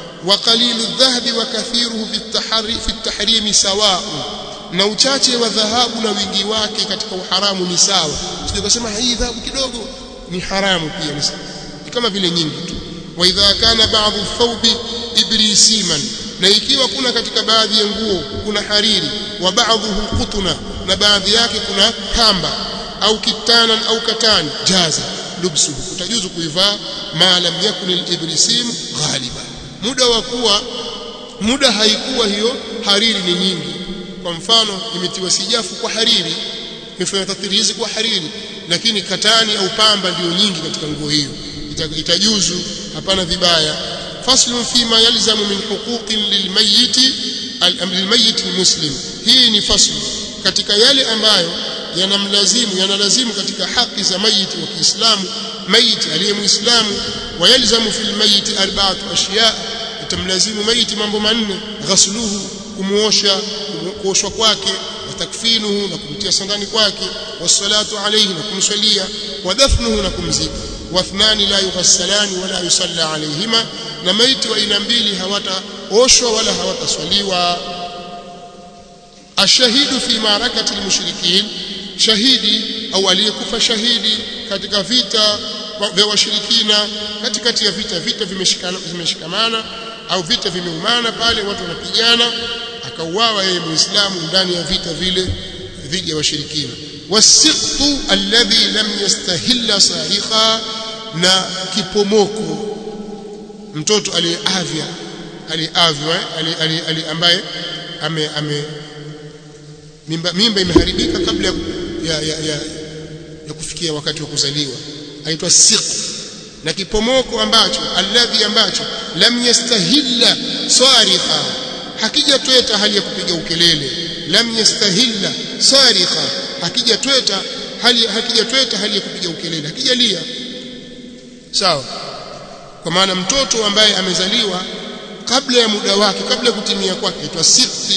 A: وقليل الذهب وكثيره في التحري في التحريم سواء na uchache wa dhahabu na wingi wake katika uharamu ni sawa sio kusema hii dhahabu kidogo ni haramu pia ni kama vile nyingi tu wa idha kana ba'dhu thawbi ibrisiman na ikiwa kuna katika baadhi ya nguo kuna hariri wa ba'dhuhu qutuna na baadhi yake kuna pamba au kitanan au katani jaza lubsuhu utajuzu kuivaa ma lam yakun al-ibrisim ghaliba muda wa kuwa muda haikuwa hiyo hariri ni nyingi kwa mfano imetiwa sijafu kwa hariri imefanya tathirizi kwa hariri lakini katani au pamba ndio nyingi katika nguo hiyo itajuzu hapana vibaya faslu fima yalzamu min huquqin lilmayiti lilmayit almuslim hii ni faslu katika yale ambayo yanamlazimu yanalazimu katika haki za mayiti wa Kiislamu mayiti aliye muislamu wayalzamu fil mayiti arba'atu ashiya itamlazimu mayiti mambo manne ghasluhu kumuosha kuoshwa kwake watakfinuhu na kumtia sandani kwake wassalatu alayhi na kumswalia wadafnuhu na kumzika wathnani la yughassalani wala yusalla alayhima na maiti wa aina mbili hawataoshwa wala hawataswaliwa ashahidu fi maarakati almushrikin shahidi au aliyekufa shahidi katika vita vya washirikina katikati ya vita vita vimeshikamana au vita vimeumana pale watu wanapigana akauawa yeye muislamu ndani ya vita vile dhidi ya washirikina wasiqtu alladhi lam yastahilla sarikha na kipomoko mtoto aliyeavya aliyeavya ali ambaye ame, ame mimba, mimba imeharibika kabla ya, ya, ya, ya, ya kufikia wakati wa kuzaliwa aitwa siq na kipomoko ambacho alladhi ambacho lam yastahilla sarikha hakijatweta hali ya kupiga ukelele lam yastahilla sarikha hakijatweta hali hakijatweta hali ya kupiga ukelele hakijalia sawa kwa maana mtoto ambaye amezaliwa kabla ya muda wake kabla ya kutimia kwake aitwa siqti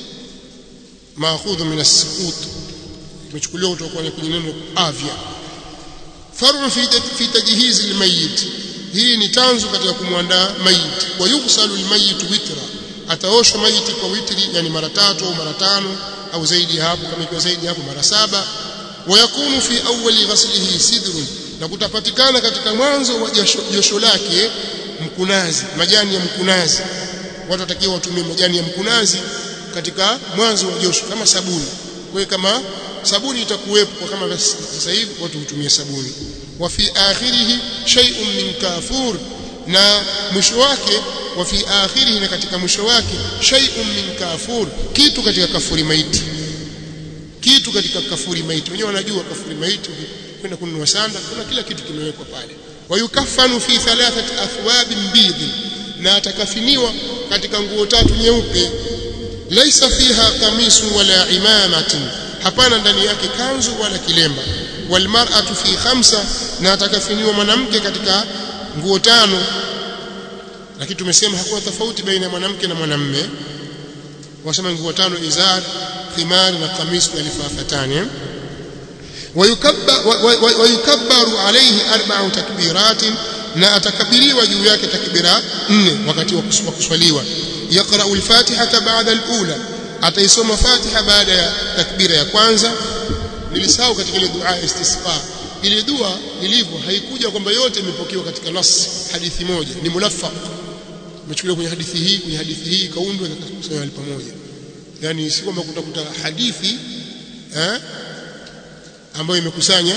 A: maakhudhu min as-sukut tumechukuliwa kutoka kwenye neno afya faru fi fi tajhiz al-mayyit hii ni tanzu katika kumwandaa mayit wa yughsalu al-mayyit witra ataoshwa mayiti kwa witri yani mara tatu au mara tano au zaidi hapo kama ikiwa zaidi hapo mara saba wayakunu fi awwali ghaslihi sidrun na kutapatikana katika mwanzo wa josho lake mkunazi majani ya mkunazi watu watakiwa watumie majani ya mkunazi katika mwanzo wa josho kama sabuni kwa kama sabuni itakuwepo kama sasa hivi watu hutumia sabuni wa fi akhirih shay'un min kafur na mwisho wake wa fi akhirih na katika mwisho wake shay'un min kafur kitu katika kafuri maiti kitu katika kafuri maiti wenyewe wanajua kafuri maiti kwenda kununua sanda kuna kila kitu kimewekwa pale wayukafanu fi thalathati athwabin bidh na atakafiniwa katika nguo tatu nyeupe laisa fiha kamisu wala imamatin hapana ndani yake kanzu wala kilemba walmar'atu fi khamsa na atakafiniwa mwanamke katika nguo tano lakini tumesema hakuna tofauti baina ya mwanamke na mwanamme wasema nguo tano izar thimar na kamis na lifafatani wayukabbaru alayhi arba'u takbiratin na atakabiriwa juu yake takbira nne wakati wa kuswaliwa yaqra'u al-fatihata ba'da al-ula ataisoma fatiha baada ya takbira ya kwanza nilisahau katika ile dua istisqa ile dua ilivyo haikuja kwamba yote imepokewa katika nas hadithi moja ni mulaffaq imechukuliwa kwenye hadithi hii kwenye hadithi hii kaundwa ikakusanywa pamoja yani si kwamba kutakuta hadithi eh ambayo imekusanya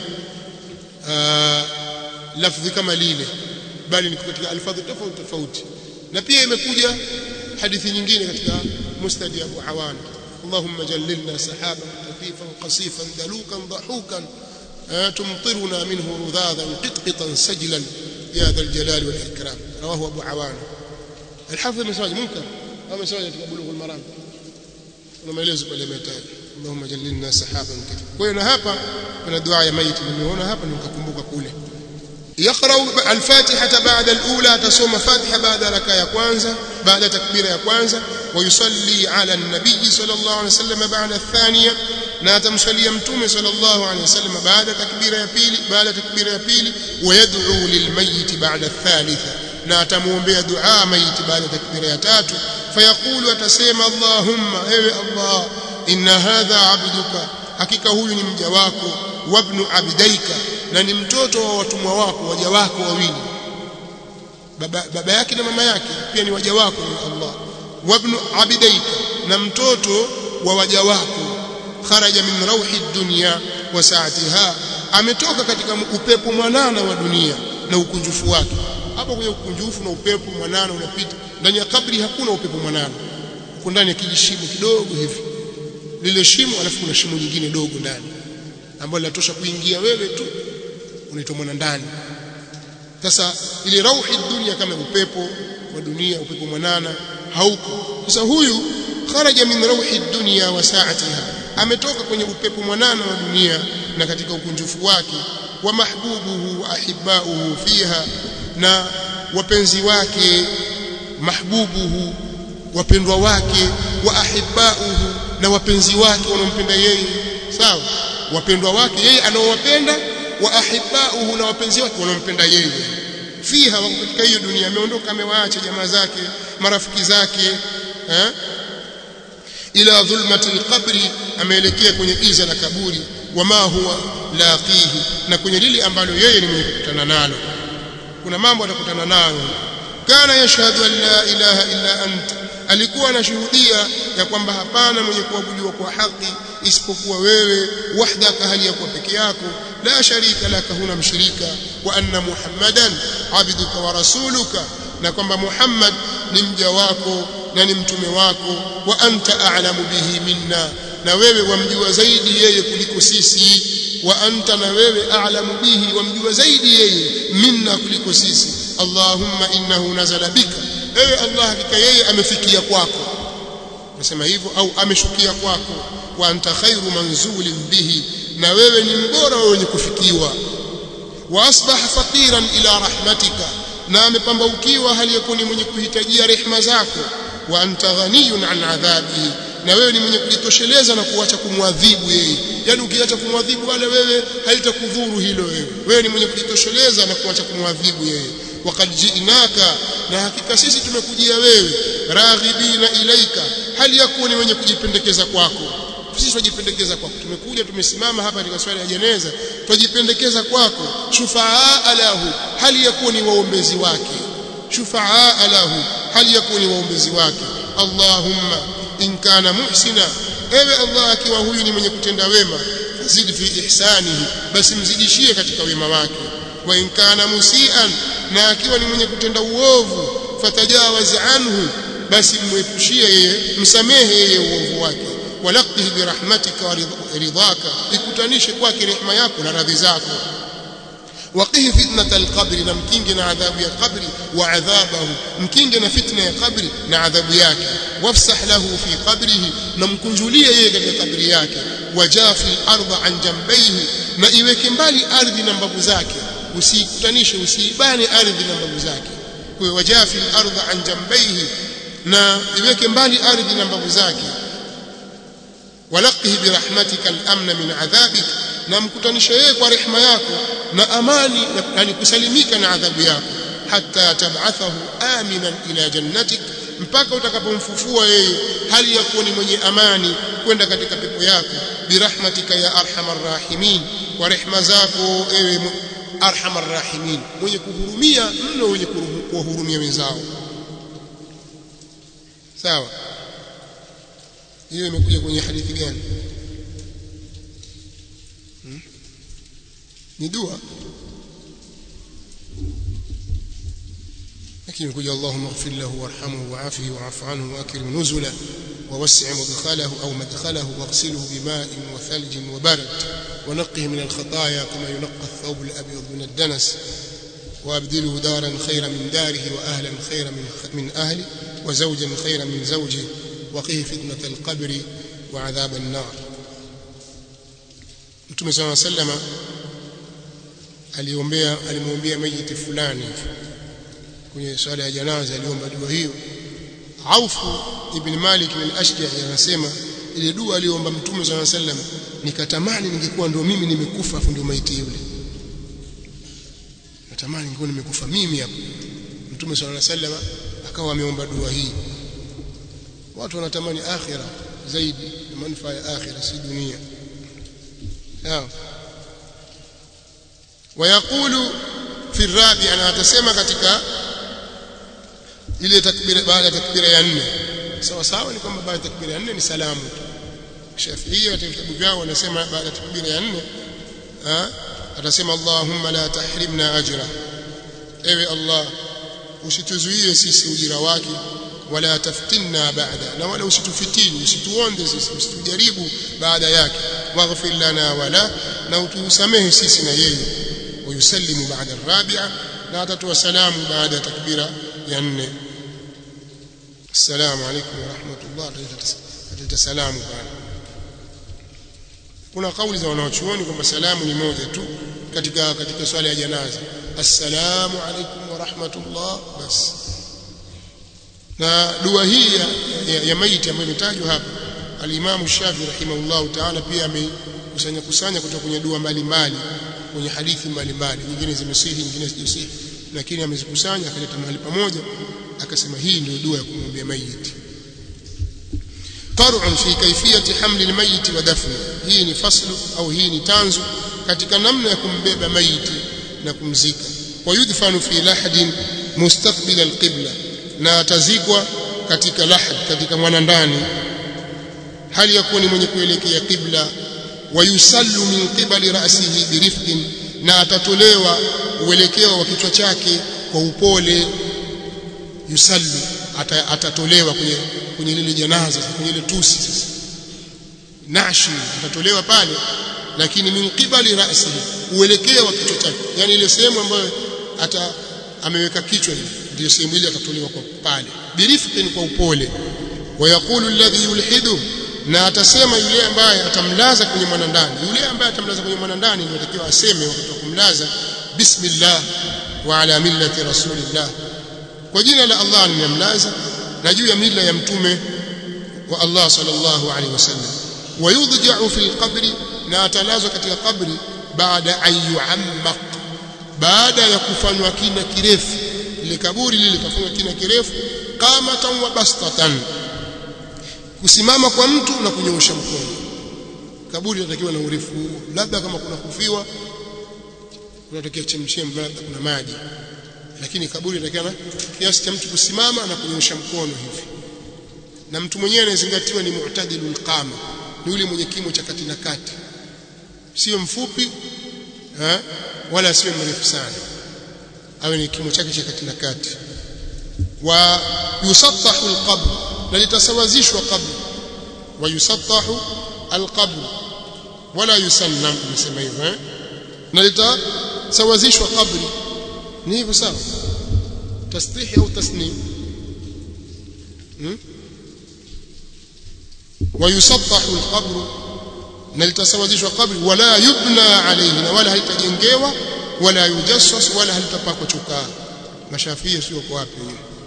A: lafdhi kama lile bali ni katika alfadhi tofauti tofauti na pia imekuja hadithi nyingine katika musnad Abu Awan اللهم جللنا سحابا كثيفا قصيفا دلوكا ضحوكا تمطرنا منه رذاذا قطقطا سجلا يا ذا الجلال والإكرام رواه أبو عوان الحافظ مساج منكر أو مساج بلوغ المرام ولما يلزم اليمتان اللهم جللنا سحابا كثيفا kwa hapa kuna dua ya maiti nimeona hapa nikakumbuka kule يقرأ الفاتحة بعد الأولى تصوم فاتحة بعد ركعة ya kwanza بعد تكبيرة ya kwanza ويصلي على النبي صلى الله عليه وسلم بعد الثانية na atamswalia mtume sallallahu alaihi wasallam baada takbira ya pili baada takbira ya pili wayad'u lilmayit baada thalitha na atamuombea dua maiti baada takbira ya tatu fayaqulu atasema allahumma ewe allah inna hadha abduka hakika huyu ni mja wako wabnu abdaika na ni mtoto wa watumwa wako waja wako wawili baba, baba yake na mama yake pia ni waja wako ni Allah wabnu abidaika na mtoto wa waja wako kharaja min rauhi dunya wa saatiha ametoka katika upepo mwanana wa dunia na ukunjufu wake hapo kwenye ukunjufu na upepo mwanana unapita ndani ya kabri hakuna upepo mwanana uko ndani ya kijishimo kidogo hivi lile shimo alafu kuna shimo lingine dogo ndani ambalo linatosha kuingia wewe tu unaitwa mwana ndani sasa ile rauhi dunia kama upepo wa dunia upepo mwanana hauko sasa huyu kharaja min rauhi dunya wa sa'atiha ametoka kwenye upepo mwanana wa dunia na katika ukunjufu wake wa mahbubuhu wa ahibbauhu fiha na wapenzi wake mahbubuhu wapendwa wake wa ahibbauhu na wapenzi wake wanaompenda yeye sawa wapendwa wake yeye anaowapenda wa ahibbauhu na wapenzi wake wanaompenda yeye fiha wako katika hiyo dunia ameondoka amewaacha jamaa zake marafiki zake eh ila dhulmati alqabri ameelekea kwenye iza la kaburi wama huwa laqihi na kwenye lile ambalo yeye ni mwenye kukutana nalo kuna mambo atakutana nayo kana yashhadu an la ilaha illa anta alikuwa anashuhudia ya kwamba hapana mwenye kuabudiwa kwa haki isipokuwa wewe wahdaka hali ya kuwa peke yako la sharika laka huna mshirika wa anna muhammadan abduka wa rasuluka na kwamba muhammad ni mja wako na ni mtume wako wa anta a'lamu bihi minna na wewe wamjua zaidi yeye kuliko sisi wa anta na wewe a'lamu bihi wamjua zaidi yeye minna kuliko sisi allahumma innahu nazala bika ewe allah hakika yeye amefikia kwako nasema hivyo au ameshukia kwako wa anta khairu manzulin bihi na wewe ni mbora wa wenye kufikiwa wa asbaha faqiran ila rahmatika na amepambaukiwa hali yakuwa ni mwenye kuhitajia rehema zako wa anta ghaniyun an adhabihi na wewe ni mwenye kujitosheleza na kuacha kumwadhibu yeye yani ukiacha kumwadhibu wale wewe haitakudhuru hilo wewe wewe ni mwenye kujitosheleza na kuacha kumwadhibu yeye waqad ji'naka na hakika sisi tumekujia wewe raghibina ilaika hali yakuwa ni wenye kujipendekeza kwako sisi tunajipendekeza kwako tumekuja tumesimama hapa katika swala ya jeneza tunajipendekeza kwako shufaa lahu hali yakuwa ni waombezi wake shufaa lahu hali yakuwa ni waombezi wake allahumma in kana muhsina ewe Allah akiwa huyu ni mwenye kutenda wema zidi fi ihsanihi basi mzidishie katika wema wake wa in kana musian na akiwa ni mwenye kutenda uovu fatajawaz anhu basi mwepushie yeye msamehe yeye uovu wake walaqihi birahmatika wa ridhaka ikutanishe kwake rehema yako na radhi zako waqihi fitnata alqabri na mkinge na adhabu ya qabri wa adhabahu mkinge na fitna ya qabri na adhabu yake wafsah lahu fi qabrihi na mkunjulie yeye katika kabri yake wajafi ardha an jambayhi na iweke mbali ardhi na mbavu zake usiikutanishe usiibane ardhi na mbavu zake kwa wajafi ardha an jambayhi na iweke mbali ardhi na mbavu zake walaqihi birahmatika al-amna min adhabik na mkutanisha yeye kwa rehema yako na amani yani kusalimika na adhabu yako hatta tab'athahu aminan ila jannatik mpaka utakapomfufua yeye hali ya kuwa ni mwenye amani kwenda katika pepo yako birahmatika ya arhamar rahimin kwa rehema zako ewe arhamar rahimin mwenye kuhurumia mno mwenye kuwahurumia wenzao sawa hiyo imekuja kwenye hadithi gani hmm? ni dua lakini imekuja Allahumma ighfir lahu warhamhu wa'afihi wa'fu anhu wa'akrim nuzula ووسع مدخله أو مدخله واغسله بماء وثلج وبرد ونقه من الخطايا كما ينقى الثوب الأبيض من الدنس وأبدله دارا خيرا من داره وأهلا خيرا من, من أهله وزوجا خيرا من زوجه وقه فتنة القبر وعذاب النار Mtume صلى الله عليه وسلم aliombea alimwombea mayiti fulani kwenye swala ya janaza aliomba dua hiyo Auf ibn Malik al-Ashja'i anasema ile dua aliomba Mtume صلى الله عليه وسلم nikatamani ningekuwa ndio mimi nimekufa afu ndio maiti yule natamani ningekuwa nimekufa mimi hapo Mtume صلى الله عليه وسلم akawa ameomba dua hii watu wanatamani akhira zaidi na manufaa ya akhira si dunia sawa ويقول في الرابع انا atasema katika ile takbira baada ya takbira ya nne sawa sawa ni kwamba baada ya takbira ya nne ni salamu Shafi'i katika vitabu vyao wanasema baada ya takbira ya nne atasema Allahumma la tahrimna ajra ewe Allah usituzuie sisi ujira wake wala taftinna baada na wala usitufitini usituonde sisi usitujaribu baada yake waghfir lana wala na utusamehe sisi na yeye ويسلم بعد الرابعة لا تتوى سلام بعد تكبيرة ينه السلام عليكم ورحمة الله تتسلام بعد kuna kauli za wanaochuoni kwamba salamu ni moja tu katika katika swala ya janaza assalamu alaikum wa rahmatullah bas na dua hii ya, ya, ya maiti ambayo imetajwa hapa alimamu Shafi rahimahullahu taala pia amekusanya kusanya kutoka kwenye dua mbalimbali kwenye hadithi mbalimbali nyingine zimesihi nyingine hazijasihi lakini amezikusanya akaleta mahali pamoja akasema hii ndio dua ya kumwombea maiti qar'un fi kayfiyati hamli almayit wa dafni hii ni faslu au hii ni tanzu katika namna ya kumbeba maiti na kumzika wa yudfanu fi lahdin mustaqbil alqibla na atazikwa katika lahd katika mwanandani hali ya kuwa ni mwenye kuelekea qibla wayusallu min qibali ra'sihi birifqin na atatolewa uelekeo wa kichwa chake kwa upole yusallu ata, atatolewa kwenye kwenye lile janaza kwenye ile tusi sasa nashi atatolewa pale lakini min qibali ra'sihi uelekeo wa kichwa chake yani ile sehemu ambayo ata ameweka kichwa hivi ndio sehemu ile atatolewa kwa pale birifqin kwa upole wayaqulu alladhi yulhidu na atasema yule ambaye atamlaza kwenye mwanandani yule ambaye atamlaza kwenye mwanandani ndio atakiwa aseme wakati wa kumlaza bismillah wa ala millati rasulillah kwa jina la Allah nimemlaza na juu ya mila ya mtume wa Allah sallallahu alaihi wasallam wayudja'u fil qabri na atalazwa katika kabri baada an yu'ammaq baada ya kufanywa kina kirefu ile kaburi lile likafanywa kina kirefu qamatan wa bastatan kusimama kwa mtu na kunyoosha mkono kaburi linatakiwa na urefu huo labda kama kuna kufiwa kunatakiwa chemchem labda kuna maji lakini kaburi linatakiwa kiasi cha mtu kusimama na kunyoosha mkono hivi na mtu mwenyewe anayezingatiwa ni mu'tadilul qama ni yule mwenye kimo cha kati na kati sio mfupi eh, wala sio mrefu sana awe ni kimo chake cha kati na kati wa yusattahu alqabr na litasawazishwa qabr wa yusattahu alqabr wala yusannam nasema hivyo eh na litasawazishwa qabri ni hivyo sawa tasrihi au tasnim hmm? ويسطح القبر na litasawazishwa kabri wala yubna alayhi na wala halitajengewa wala yujassas wala halitapakwa chokaa mashafia sio kwa wapi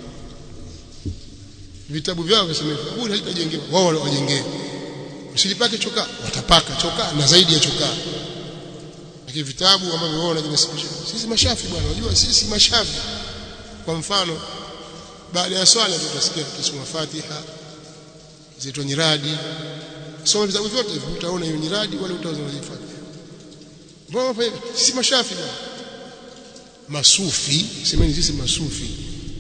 A: vitabu vyao visema kaburi halitajengewa wao wala wajengee usilipake chokaa watapaka chokaa na zaidi ya chokaa lakini vitabu ambavyo wao wanajinasibisha sisi mashafi bwana unajua sisi mashafi kwa mfano baada ya swala tutasikia tukisoma Fatiha zitwa nyiradi soma vitabu vyote hivyo utaona hiyo nyiradi wala utaona zifanya mbona sisi mashafi bwana masufi semeni sisi masufi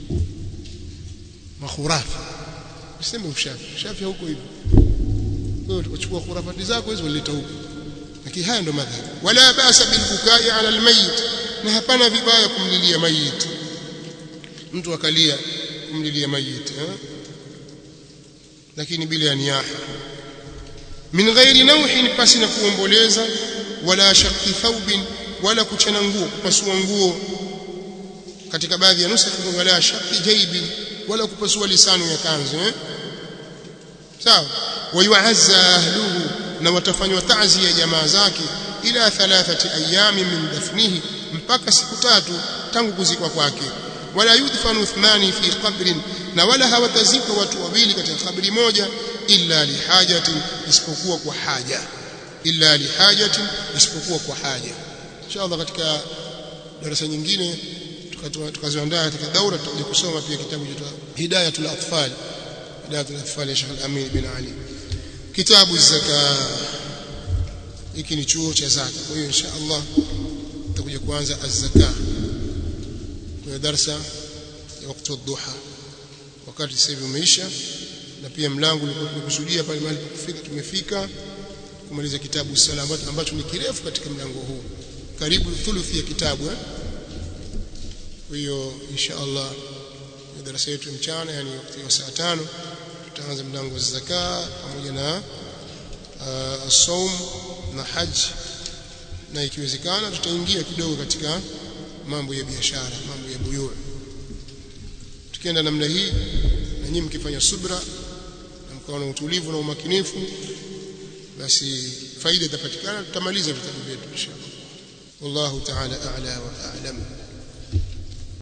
A: makhurafi useme ushafi shafi huko hivyo wewe utachukua khurafati zako hizo uleta huko lakini haya ndo madhhabi wala basa bil bukai ala al mayit na hapana vibaya kumlilia mayit mtu akalia kumlilia mayit eh? lakini bila niyaha min ghairi nauhin pasi na kuomboleza wala shaqi thawbin wala kuchana nguo kupasua nguo katika baadhi ya nusa wala shaqi jaybin wala kupasua lisano ya kanzu eh? sawa wayuazza ahluhu na watafanywa ta'zi ya jamaa zake ila thalathati ayami min dafnihi mpaka siku tatu tangu kuzikwa kwake wala yudfanu ithnani fi qabrin na wala hawatazikwa watu wawili katika kabri moja illa lihajatin isipokuwa kwa haja illa lihajatin isipokuwa kwa haja inshallah katika darasa nyingine tukaziandaa katika daura tutakuja kusoma pia kitabu cha hidayatul atfal hidayatul atfal ya Sheikh Al-Amin bin Ali kitabu zaka hiki ni chuo cha zaka kwa hiyo inshallah tutakuja kuanza az-zaka kwenye darasa ya wakati wa duha wakati sasa hivi umeisha na pia mlango ulikuwa tumekusudia pale mahali kufika tumefika kumaliza kitabu sala ambacho, ambacho ni kirefu katika mlango huu karibu thuluthi ya kitabu eh? kwa hiyo insha Allah darasa yetu mchana yani wakati wa saa tano tutaanza mlango wa zaka pamoja na uh, saum na haji na ikiwezekana tutaingia kidogo katika mambo ya biashara mambo ya buyu tukienda namna hii na nyinyi mkifanya subra na mkawa na utulivu na umakinifu basi faida itapatikana tutamaliza vitabu vyetu inshallah wallahu ta'ala a'la wa a'lam